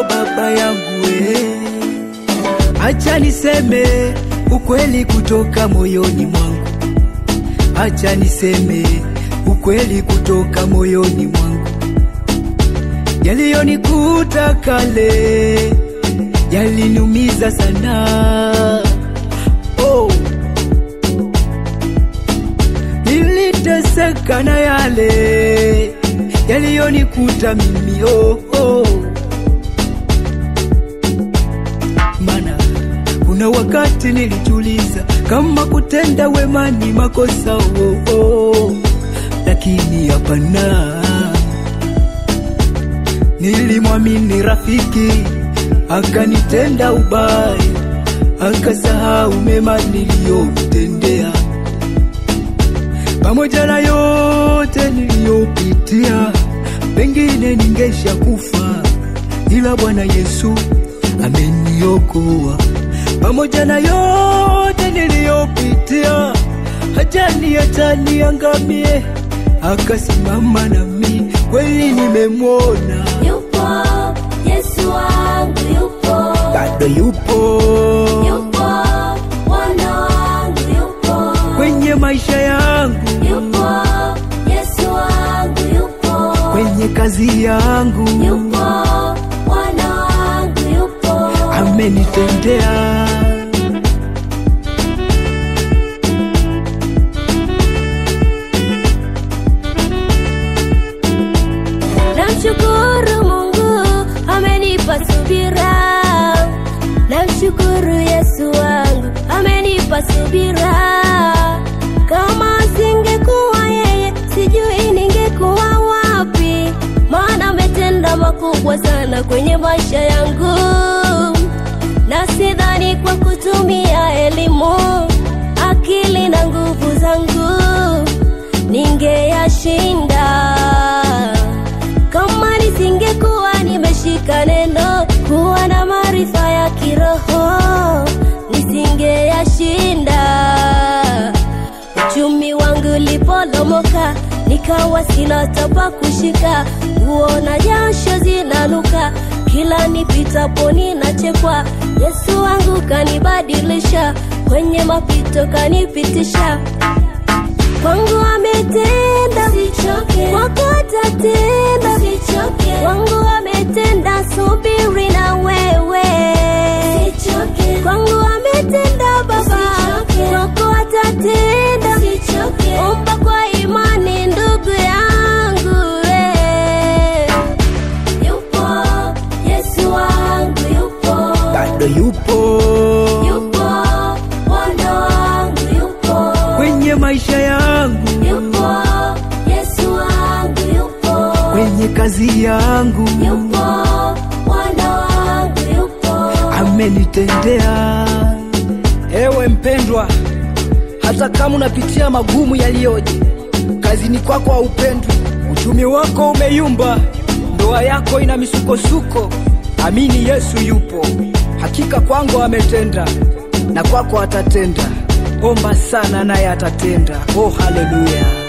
baba yangu we. Acha niseme ukweli kutoka moyoni mwangu, acha niseme ukweli kutoka moyoni mwangu. Yaliyonikuta kale yaliniumiza sana. Oh, niliteseka na yale yaliyonikuta mimi. Oh, oh. Mana kuna wakati nilijiuliza kama kutenda wema ni makosa. Oh, oh. Lakini hapana, nilimwamini rafiki akanitenda ubaya, akasahau mema niliyomtendea. Pamoja na yote niliyopitia, pengine ningesha kufa, ila Bwana Yesu ameniokoa. Pamoja na yote niliyopitia, hajani hata niangamie, akasimama nami, kweli nimemwona Yupo Yesu wangu yupo, bado yupo yupo Bwana wangu yupo, kwenye maisha yangu, yupo Yesu wangu yupo, kwenye kazi yangu, yupo Bwana wangu yupo, amenitendea. namshukuru Mungu amenipa subira, namshukuru Yesu wangu amenipa subira. Kama singekuwa yeye, sijui ningekuwa wapi, maana ametenda makubwa sana kwenye maisha yangu, na sidhani kwa kutumia elimu, akili na nguvu zangu ningeyashinda kama nisingekuwa nimeshika neno, kuwa na maarifa ya kiroho, nisingeyashinda. Uchumi wangu ulipolomoka, nikawa sina tapa kushika, nguo na jasho zinanuka, kila nipitapo ninachekwa. Yesu wangu kanibadilisha, kwenye mapito kanipitisha kwangu ametenda, sichoke, kwako atatenda, sichoke, kwangu ametenda, subiri na wewe, sichoke, kwangu ametenda Baba, sichoke, kwako atatenda, sichoke, omba kwa imani ndugu yangu, eh. yupo Yesu wangu yupo, bado yupo yupo Bwana wangu yupo kwenye maisha yangu, yupo Yesu wangu yupo, kwenye kazi yangu, yupo Bwana wangu yupo, amenitendea. Ewe mpendwa, hata kama unapitia magumu yaliyoje, kazini kwako haupendwi, uchumi wako umeyumba, ndoa yako ina misukosuko, amini Yesu yupo. Hakika kwangu ametenda na kwako atatenda. Omba sana naye atatenda. Oh, haleluya!